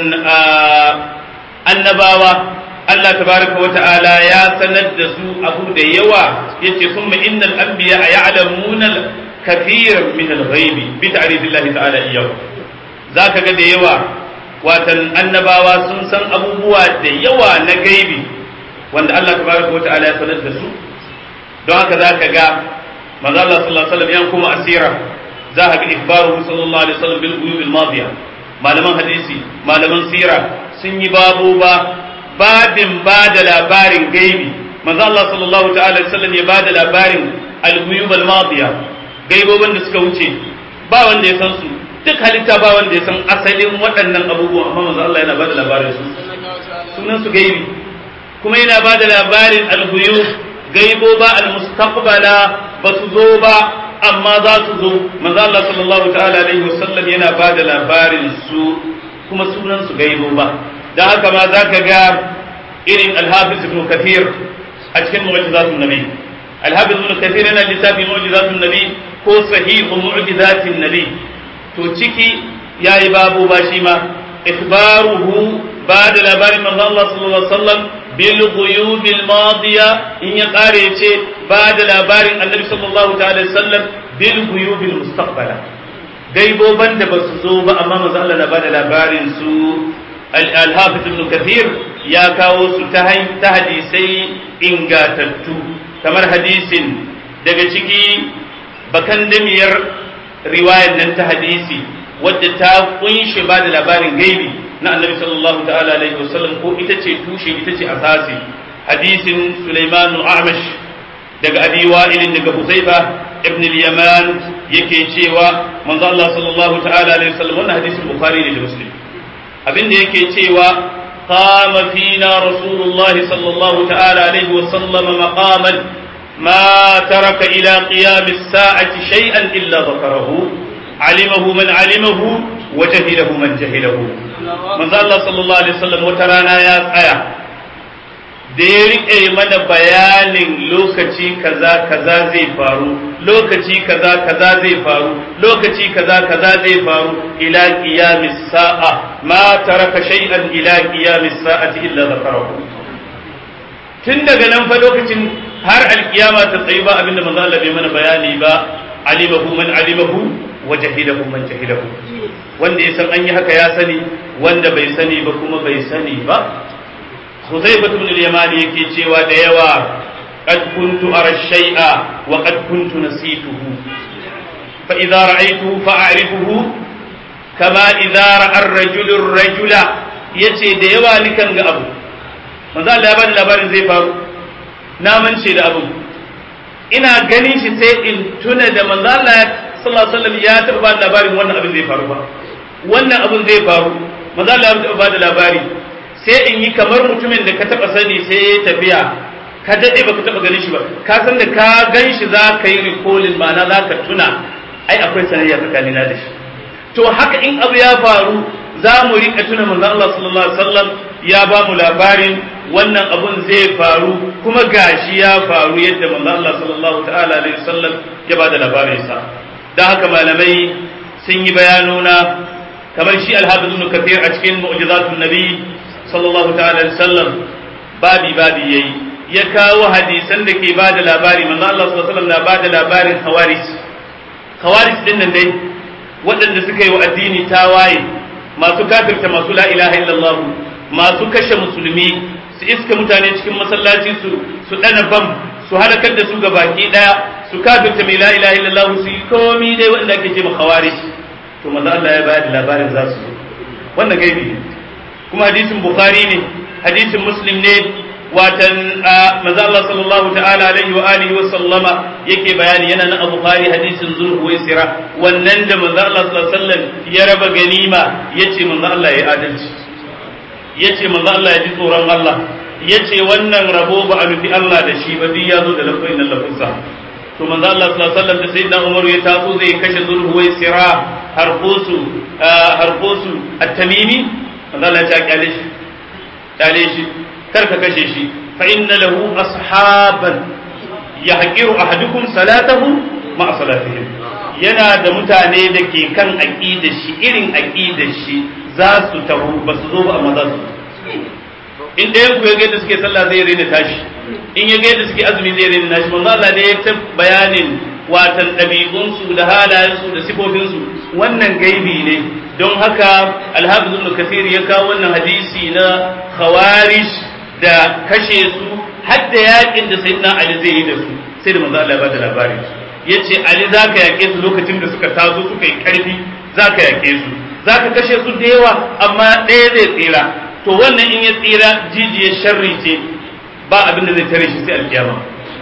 annabawa Allah tabaraka wa ta'ala ya sanar da su abu da yawa yace summa innal anbiya ya'lamuna kathir min al-ghaibi bi ta'rifillahi ta'ala iyyahu zaka ga da yawa watan annabawa sun san abubuwa da yawa na gaibi wanda Allah tabaraka wa ta'ala ya sanar da su don haka zaka ga manzo Allah sallallahu alaihi wasallam yan kuma asira za ka ga ikhbaru sallallahu alaihi wasallam bil ghuyub al madiya malaman hadisi malaman sira sun yi babu ba babin ba da labarin gaibi manzo Allah sallallahu ta'ala alaihi wasallam ya ba da labarin al ghuyub al madiya gaibobin da suka wuce ba wanda ya san su duk halitta ba wanda ya san asalin waɗannan abubuwan amma manzo Allah yana ba da labarin su sunan su gaibi kuma yana ba da labarin al-ghuyub gaibo ba al-mustaqbala ba su zo ba amma za su zo manzo Allah sallallahu ta'ala alaihi wasallam yana ba da labarin su kuma sunan su gaibo ba dan haka ma zaka ga irin al-hafiz ibn kathir a cikin mu'jizatun nabi al-hafiz ibn kathir yana littafin mu'jizatun nabi ko sahihu mu'jizatin nabi to ciki yayi babu ba shi ma ikhbaruhu ba da labarin manzo Allah sallallahu alaihi wasallam bil ghuyub al madiya in ya kare ce ba da labarin annabi sallallahu ta'ala sallam bil ghuyub al mustaqbala gaiboban da basu zo ba amma manzo Allah na ba da labarin su al hafiz ibn kathir ya kawo su ta ta hadisai ingatattu kamar hadisin daga ciki bakan damiyar riwayar nan ta hadisi wadda ta kunshi ba da labarin gaibi na annabi sallallahu ta'ala alaihi wasallam ko ita ce tushe ita ce asasi hadisin Sulaiman Amash daga Abi Wa'il daga Huzaifa ibn al-Yaman yake cewa manzo Allah sallallahu ta'ala alaihi wasallam wannan hadisin Bukhari ne da Muslim abinda yake cewa qama fina Rasulullah sallallahu ta'ala alaihi wasallam maqaman ما ترك إلى قيام الساعة شيئا إلا ذكره علمه من علمه وجهله من جهله من الله صلى الله عليه وسلم وترانا يا آية da ya riƙe mana bayanin lokaci kaza kaza zai faru lokaci kaza kaza zai faru lokaci kaza kaza zai faru ila qiyamis sa'a ma taraka shay'an ila qiyamis sa'ati illa zakarahu tun daga nan fa lokacin har alkiyama ta tsayi ba abinda manzo Allah bai mana bayani ba alimahu man alimahu wa jahilahu man jahilahu wanda ya san an yi haka ya sani wanda bai sani ba kuma bai sani ba Huzaifah ibn al-Yamani yake cewa da yawa qad kuntu ara shay'a wa qad kuntu nasituhu fa idza ra'aytuhu fa a'rifuhu kama idza ra'a ar-rajulu ar-rajula yace da yawa nikan ga abu manzo Allah ya bani labarin zai faru na mance da abin ina ganin shi sai in tuna da manzo Allah sallallahu alaihi wasallam ya taɓa bada labarin wannan abin zai faru ba wannan abin zai faru manzo Allah ya taɓa bada labari sai in yi kamar mutumin da ka taɓa sani sai ya tafiya ka daɗe baka taɓa ganin shi ba ka san da ka gan shi za ka yi recalling ma'ana za ka tuna ai akwai sanayya tsakanina da shi to haka in abu ya faru za mu riƙa tuna manzo Allah sallallahu alaihi wasallam ya ba mu labarin wannan abun zai faru kuma gashi ya faru yadda manzo Allah sallallahu ta'ala alaihi wasallam ya ba da labarin sa dan haka malamai sun yi bayanona kamar shi al-hafiz ibn kathir a cikin mu'jizatun nabi sallallahu ta'ala alaihi wasallam babi babi yayi ya kawo hadisan da ke ba da labari manzo Allah sallallahu alaihi wasallam na ba da labarin khawarij khawarij din nan dai waɗanda suka yi wa addini tawaye masu kafirta masu la ilaha illallah masu kashe musulmi su iska mutane cikin masallaci su su dana bam su halakar da su ga baki daya su kafirta mai la ilaha illallah su yi komi dai wanda ake ce khawarij to manzo Allah ya bayar da labarin za su zo wannan gaibi ne kuma hadisin bukhari ne hadisin muslim ne watan manzo Allah sallallahu ta'ala alaihi wa alihi wa sallama yake bayani yana na bukhari hadisin zulhuwaisira wannan da manzo Allah sallallahu alaihi wasallam ya raba ganima yace manzo Allah ya adalci yace manzo Allah ya ji tsoron Allah yace wannan rabo ba a nufi Allah da shi ba duk ya zo da lafazin nan lafazza to manzo Allah sallallahu alaihi wasallam da sayyidina Umar ya taso zai kashe zulhuwai sira harqusu harqusu at-tamimi manzo Allah ya kyale shi kyale shi kar ka kashe shi fa inna lahu ashaban yahqiru ahadukum salatahu ma salatihim yana da mutane da ke kan aqidar shi irin aqidar shi za su taho ba su zo ba amma za su in ɗayan ku ya ga yadda suke sallah zai rena tashi in ya ga yadda suke azumi zai rena nashi manzo Allah ne ya ta bayanin watan ɗabi'unsu da halayensu da sifofinsu wannan gaibi ne don haka alhafiz ibn kathir ya kawo wannan hadisi na khawarij da kashe su har da yakin da sayyidina ali zai yi da su sai da manzo Allah ya bada labari yace ali zaka yake su lokacin da suka tazo suka yi karfi zaka yake su zaka kashe su da yawa amma ɗaya zai tsira to wannan in ya tsira jijiyar sharri ce ba abin da zai tare shi sai alkiyama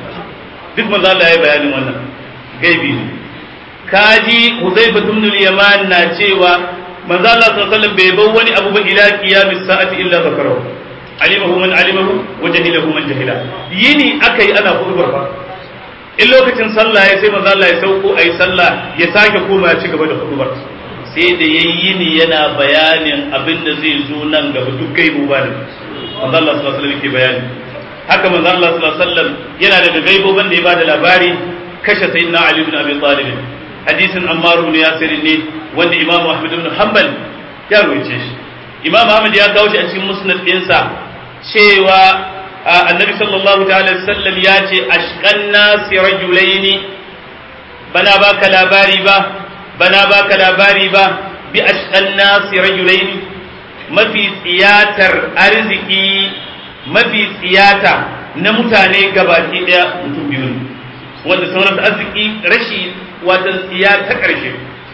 duk manzo Allah ya bayanin wannan gaibi ne kaji Huzaifa ibn al-Yaman na cewa manzo Allah sallallahu alaihi wasallam bai bar wani abu ba ila qiyamis sa'ati illa zakarahu alimahu man alimahu wa jahilahu man jahila yini akai ana kurbar fa in lokacin sallah ya sai manzo Allah ya sauko ayi sallah ya sake koma ya ci gaba da kurbar sai da yayi ni yana bayanin abin da zai zo nan gaba duk gaibu ba da manzo Allah sallallahu alaihi wasallam yake bayani haka manzo Allah sallallahu alaihi wasallam yana daga gaibobin da ya bada labari kashe sayyidina Ali ibn Abi Talib hadisin Ammar ibn Yasir ne wanda Imam Ahmad ibn Hanbal ya rubuce shi Imam Ahmad ya kawo shi a cikin musnad ɗinsa cewa annabi sallallahu ta'ala sallam ya ce ashqan nasi rajulaini bana baka labari ba bana baka labari ba bi ashqan nasi rajulaini mafi tsiyatar arziki mafi tsiyata na mutane gabaki daya mutum biyu ne wanda sauran arziki rashi wata tsiya ta ƙarshe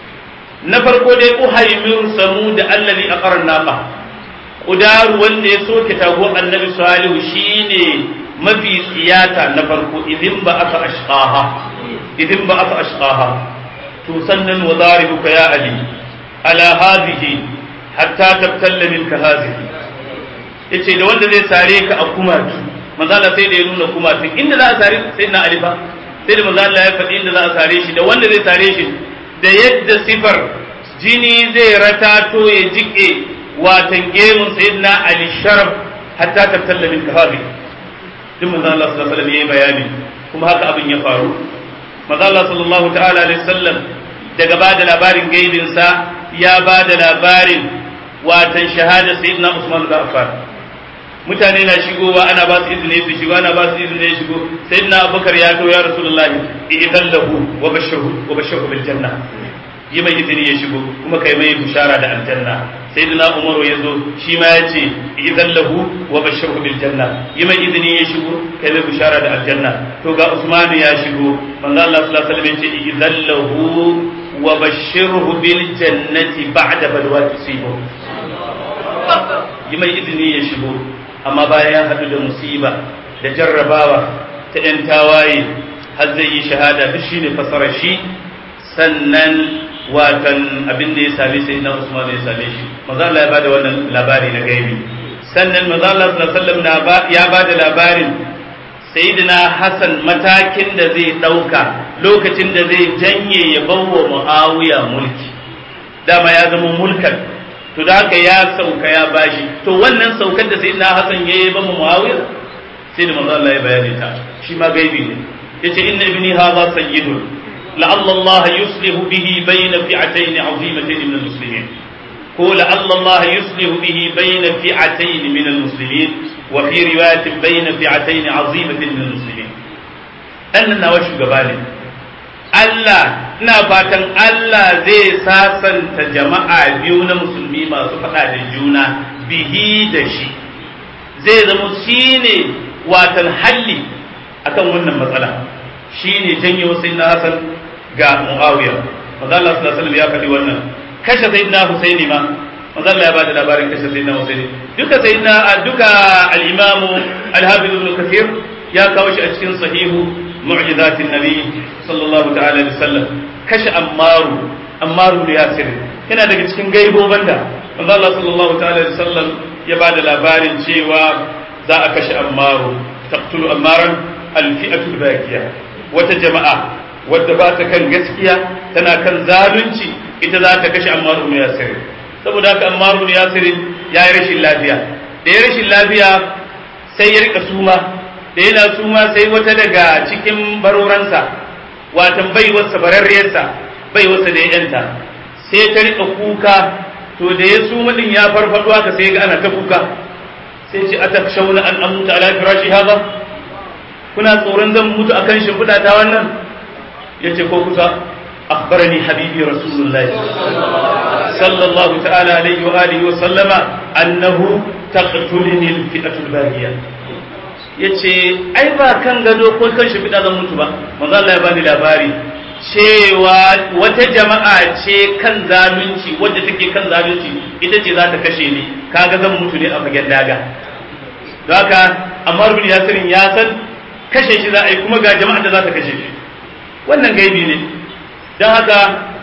na farko dai uhaimir samu da allazi aqara naqa kudaru wanda ya soke tago annabi salihu shine mafi tsiyata na farko idin ba aka ashqaha idin ba aka ashqaha to sannan wa daribuka ya ali ala hadhihi hatta tabtalla minka hadhihi yace da wanda zai sare ka a kumatu manzo Allah sai da ya nuna kumatu inda za a sare sai na ali fa sai da manzo Allah ya faɗi inda za a sare shi da wanda zai sare shi da yadda sifar jini zai ratato ya jike watan gemun sayyidina ali sharaf hatta tabtalla min kahabi duk manzo Allah sallallahu alaihi wasallam yayi bayani kuma haka abin ya faru manzo Allah sallallahu ta'ala alaihi wasallam daga bada labarin gaibin sa ya bada labarin watan shahada sayyidina Usman da Affan mutane na shigowa ana ba su izini su shigo ana ba su izini ya shigo sayyidina Abubakar ya to ya rasulullahi idan lahu wa bashahu wa bashahu bil janna yi mai izini ya shigo kuma kai mai bishara da aljanna sai dina umaru ya zo shi ma ya ce idan lahu wa bashirhu bil janna yi mai izini ya shigo kai mai bishara da aljanna to ga usman ya shigo manzo Allah sallallahu alaihi wasallam ya ce idan lahu wa bashirhu bil jannati ba'da balwa tusibu yi mai izini ya shigo amma bayan ya hadu da musiba da jarrabawa ta yan tawaye har zai yi shahada duk shine fasarar shi sannan watan abin da ya same sai na Usman ya same shi manzo Allah ya bada wannan labari na gaibi sannan manzo Allah sallallahu alaihi wasallam ya bada labarin sayyidina Hassan matakin da zai dauka lokacin da zai janye ya bawa Muawiya mulki dama ya zama mulkan to da haka ya sauka ya bashi to wannan saukar da sayyidina Hassan ya yi ba Muawiya sai da manzo Allah ya bayani ta shi ma gaibi ne yace inna ibni hadha sayyidun لعل الله يصلح به بين فئتين عظيمتين من المسلمين قول لعل الله يصلح به بين فئتين من المسلمين وفي رواية بين فئتين عظيمة من المسلمين أن نوش قبالي Allah ina fatan Allah zai sasanta jama'a biyu na musulmi masu faɗa da juna bihi da shi zai zama shi ne watan halli akan wannan matsala shi ne janye wasu na Hassan ga Muawiya manzo Allah sallallahu alaihi wasallam ya faɗi wannan kashe sayyidina Husaini ma manzo Allah ya bada labarin kashe sayyidina Husaini duka sayyidina duka al-Imam al-Hafiz Ibn Kathir ya kawo shi a cikin sahihu mu'jizatin nabi sallallahu ta'ala alaihi wasallam kashe Ammaru Ammaru da Yasir yana daga cikin gaiboban da manzo Allah sallallahu ta'ala alaihi wasallam ya bada labarin cewa za a kashe ammaru taqtulu ammaran alfi'atul baqiya wata jama'a wadda ba ta kan gaskiya tana kan zalunci ita za ta kashe ammaru ne yasir saboda haka ammaru ne yasir ya yi rashin lafiya da ya rashin lafiya sai ya rika suma da yana suma sai wata daga cikin baroransa watan baiwarsa bararriyarsa baiwarsa da ya yanta sai ta rika kuka to da ya suma din ya farfado haka sai ga ana ta kuka sai ce atakshawna an amuta ala firashi hadha kuna tsoron zan mutu akan shimfiɗa ta wannan yace ko kusa akhbarani habibi rasulullahi sallallahu ta'ala alaihi wa alihi wa sallama annahu taqtuluni alfi'atu albaghiya yace ai ba kan gado ko kan shimfiɗa zan mutu ba manzo Allah ya bani labari cewa wata jama'a ce kan zalunci wadda take kan zalunci ita ce za ta kashe ni kaga zan mutu ne a fagen daga don haka amma rubin yasirin ya san kashe shi za a yi kuma ga jama'a da za ta kashe shi wannan gaibi ne don haka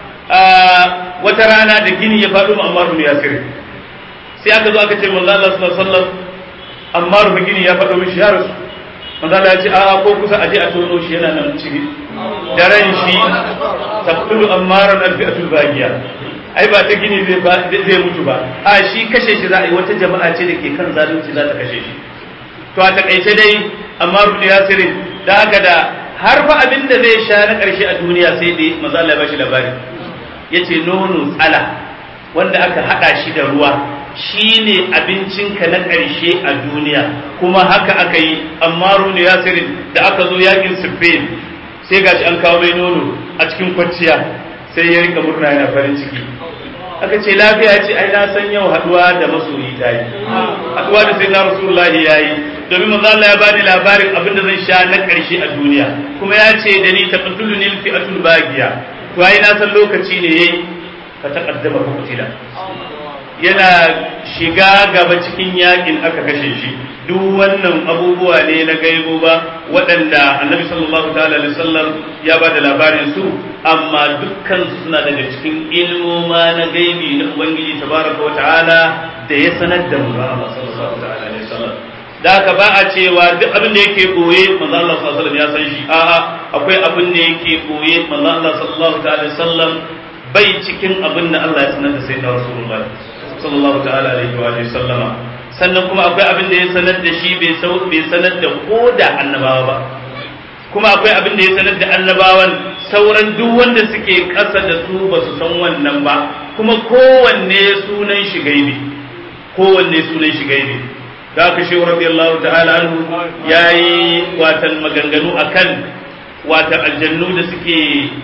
wata rana da gini ya faɗo ma amma rubin yasirin sai aka zo aka ce manzo Allah sallallahu alaihi wasallam amma rubin gini ya faɗo mishi ya rasu manzo Allah ya ce a'a ko kusa aje a tono shi yana nan ciki da ran shi taqtulu ammaran alfi'atul bagiya ai ba ta gini zai zai mutu ba a shi kashe shi za a yi wata jama'a ce da ke kan zalunci za ta kashe shi to a takaice dai amma rubu yasirin da haka da har fa abin da zai sha na karshe a duniya sai dai manzo Allah ya bashi labari yace nono tsala wanda aka hada shi da ruwa shine abincinka na ƙarshe a duniya kuma haka aka yi amma rune yasirin da aka zo yakin siffin sai gashi an kawo mai nono a cikin kwanciya sai ya rika murna yana farin ciki aka ce lafiya ce ai na san yau haduwa da masoyi ta yi haduwa da sai na rasulullahi ya yi domin manzo Allah ya bani labarin abin da zan sha na ƙarshe a duniya kuma ya ce da ni taqtulu nil fi'atul bagiya to ai na san lokaci ne yayi ka taqaddama fa kutila yana shiga gaba cikin yakin aka kashe shi duk wannan abubuwa ne na gaibo ba waɗanda annabi sallallahu ta'ala alaihi wasallam ya ba da labarin su amma dukkan su suna daga cikin ilmoma na gaibi na ubangiji tabaraka wa ta'ala da ya sanar da mu Allah sallallahu ta'ala alaihi wasallam da haka ba a cewa duk abin da yake boye manzo Allah sallallahu alaihi wasallam ya san shi a'a akwai abin da yake boye manzo Allah sallallahu ta'ala alaihi wasallam bai cikin abin da Allah ya sanar da sayyidina rasulullahi sallallahu ta'ala alaihi wa sallama sannan kuma akwai abin da ya sanar da shi bai sanar da ko da annabawa ba kuma akwai abin da ya sanar da annabawan sauran duk wanda suke ƙasa da su ba su san wannan ba kuma kowanne sunan shi gaibi kowanne sunan shi gaibi da aka shi radiyallahu ta'ala anhu yayi watan maganganu akan watan aljannu da suke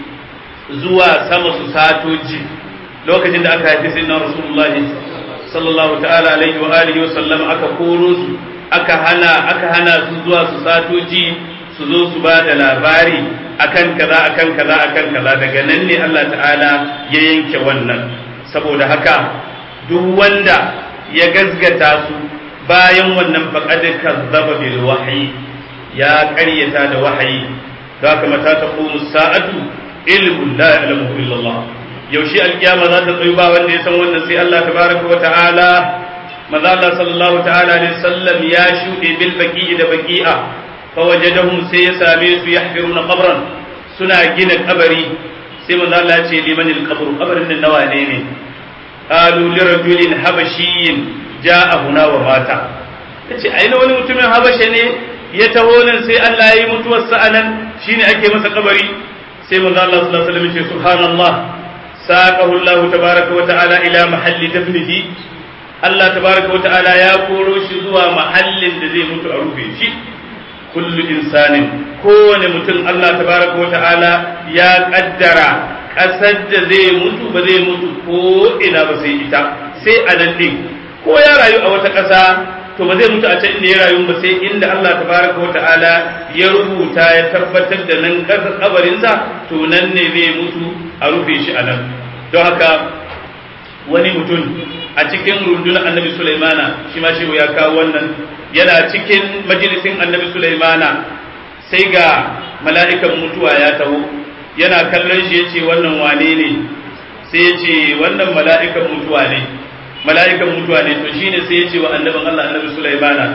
zuwa sama su satoji lokacin da aka haifi sayyidina rasulullahi sallallahu ta'ala alaihi wa alihi wa sallam aka koro su aka hana aka hana su zuwa su satoji su zo su ba da labari akan kaza akan kaza akan kaza daga nan ne Allah ta'ala ya yanke wannan saboda haka duk wanda ya gazgata su bayan wannan faqad kazzaba bil wahyi ya ƙaryata da wahayi da haka mata taqumu sa'atu ilmun la ya'lamu illa Allah yaushe alkiyama za ta tsayu ba wanda ya san wannan sai Allah tabaraka wa ta'ala maza Allah sallallahu ta'ala alaihi sallam ya shuɗe bil baqi'i da baqi'a fa wajadahum sai ya same su yahfiruna qabran suna gina kabari sai manzo Allah ya ce liman al qabru qabrin nan nawa ne ne qalu li rajulin habashiyyin ja'a huna wa mata yace ai wani mutumin habasha ne ya taho nan sai Allah ya yi mutuwar sa anan shine ake masa kabari sai manzo Allah sallallahu alaihi wasallam ya ce subhanallah ساقه الله تبارك وتعالى إلى محل دفنه الله تبارك وتعالى يا كوروش زوا محل الذي مت أروفي شيء كل إنسان كون متن الله تبارك وتعالى يا قدر ƙasar da zai mutu ba zai mutu ko ina ba sai ita sai a nan ɗin ko ya rayu a wata ƙasa to ba zai mutu a can inda ya rayu ba sai inda Allah tabaraka wa ta'ala ya rubuta ya tabbatar da nan ƙasar kabarinsa to nan ne zai mutu a rufe shi a nan don haka wani mutum a cikin rundunar annabi Sulaimana shi ma shehu ya kawo wannan yana cikin majalisin annabi Sulaimana sai ga mala'ikan mutuwa ya taho yana kallon shi ya ce wannan wane ne sai ya ce wannan mala'ikan mutuwa ne mala'ikan mutuwa ne to shine sai ya ce wa annabin Allah annabi Sulaimana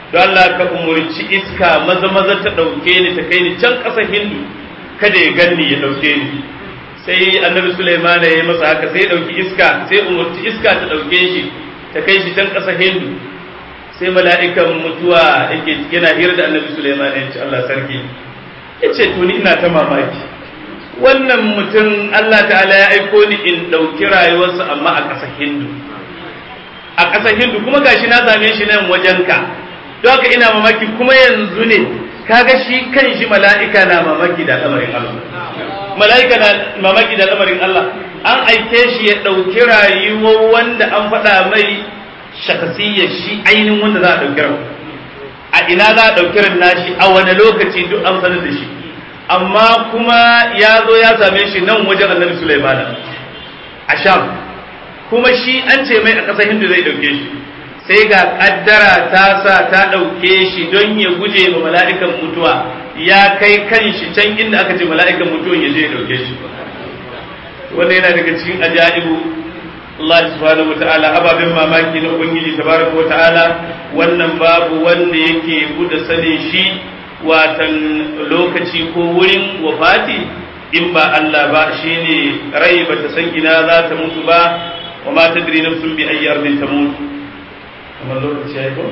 don Allah ka umurci iska maza maza ta ɗauke ni ta kai ni can ƙasa hindu kada ya ganni ya ɗauke ni sai annabi Sulaiman ya yi masa haka sai ya ɗauki iska sai umurci iska ta ɗauke shi ta kai shi can ƙasa hindu sai mala'ikan mutuwa yake yana hira da annabi Sulaiman ya ce Allah sarki ya ce to ni ina ta mamaki wannan mutum Allah ta'ala ya aiko ni in ɗauki rayuwarsa amma a ƙasa hindu a ƙasar hindu kuma gashi na same shi nan wajenka don haka ina mamaki kuma yanzu ne kaga shi kan shi mala'ika na mamaki da lamarin Allah mala'ika na mamaki da lamarin Allah an aike shi ya ɗauki rayuwar wanda an faɗa mai shakasiyyar shi ainihin wanda za a ɗauki ran a ina za a ɗauki ran nashi a wani lokaci duk an sanar da shi amma kuma ya zo ya same shi nan wajen annabi Sulaiman a Sham kuma shi an ce mai a ƙasar Hindu zai ɗauke shi sai ga ƙaddara ta sa ta ɗauke shi don ya guje ma mala'ikan mutuwa ya kai kan shi can inda aka ce mala'ikan mutuwan ya je ya ɗauke shi wanda yana daga cikin ajaibu Allah subhanahu wata'ala ababen mamaki na Ubangiji tabaraka wata'ala wannan babu wanda yake buɗe sanin shi watan lokaci ko wurin wafati in ba Allah ba shine rai bata san ina za ta mutu ba wa ma tadri nafsun bi ayyi ardin tamut kamar lokaci yayi ko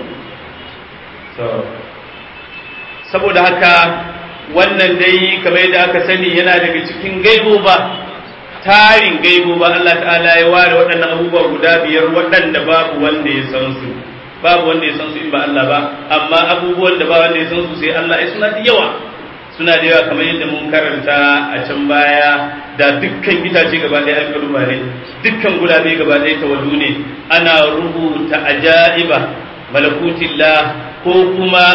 so saboda haka wannan dai kamar yadda aka sani yana daga cikin gaibo ba tarin gaibo ba Allah ta'ala ya ware waɗannan abubuwa guda biyar waɗanda babu wanda ya san su babu wanda ya san su in ba Allah ba amma abubuwan da ba wanda ya san su sai Allah ya suna da yawa suna da yawa kamar yadda mun karanta a can baya da dukkan itace gaba ɗaya alƙaluma ne dukkan gulabe gaba ɗaya tawallu ne ana rubuta ajaiba malakutillah ko kuma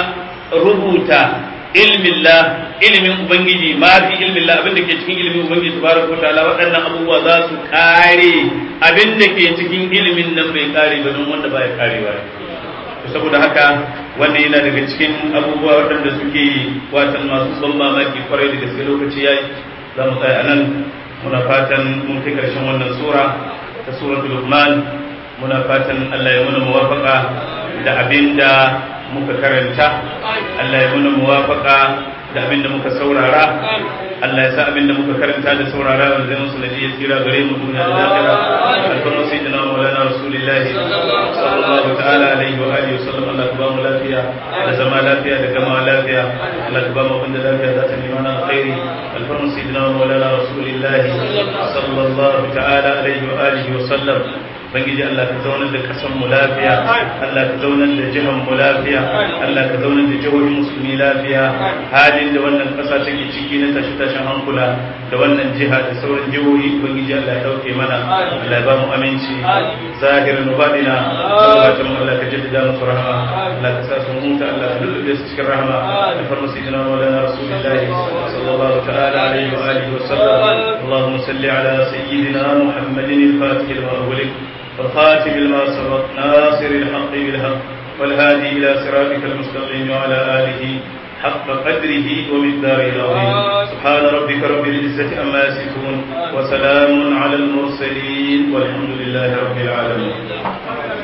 rubuta ilmillah ilimin ubangiji ma fi ilmillah abin da ke cikin ilimin ubangiji tabaraka ta'ala waɗannan abubuwa za su kare abin da ke cikin ilimin nan bai kare ba don wanda baya karewa saboda haka wannan yana daga cikin abubuwa waɗanda suke watan masu ban mamaki kwarai da gaske lokaci yayi za mu tsaya anan muna fatan mun kai karshen wannan sura ta suratul luqman muna fatan Allah ya muna muwafaka da abinda muka karanta Allah ya muna muwafaka da abinda muka saurara Allah ya sa abinda muka karanta da saurara wanda zai musu nadi tsira gare mu duniya da lahira alfarma sayyidina maulana rasulullah sallallahu ta'ala alaihi wa alihi wasallam Allah ka ba mu lafiya da zama lafiya da gama lafiya Allah ka ba mu abinda lafiya za ta nima na alkhairi alfarma sayyidina maulana rasulullah sallallahu ta'ala alaihi wa alihi wasallam bangiji Allah ka zaunar da kasan mu lafiya Allah ka zaunar da jihar mu lafiya Allah ka zaunar da jihohin musulmi lafiya halin da wannan kasa take ciki na tashi tashin hankula da wannan jiha da sauran jihohi bangiji Allah ya dauke mana Allah ya ba mu aminci zahirin badina sallallahu mu Allah ka jaddada musu rahama Allah ka sa su huta Allah ka lullube su cikin rahama da farma sayyidina maulana rasulullahi sallallahu ta'ala alaihi wa alihi wa sallam اللهم صل على سيدنا محمد الفاتح لما أغلق والخاتم لما سبق ناصر الحق بالحق والهادي إلى صراطك المستقيم وعلى آله حق قدره ومقداره العظيم سبحان ربك رب العزة أما يصفون وسلام على المرسلين والحمد لله رب العالمين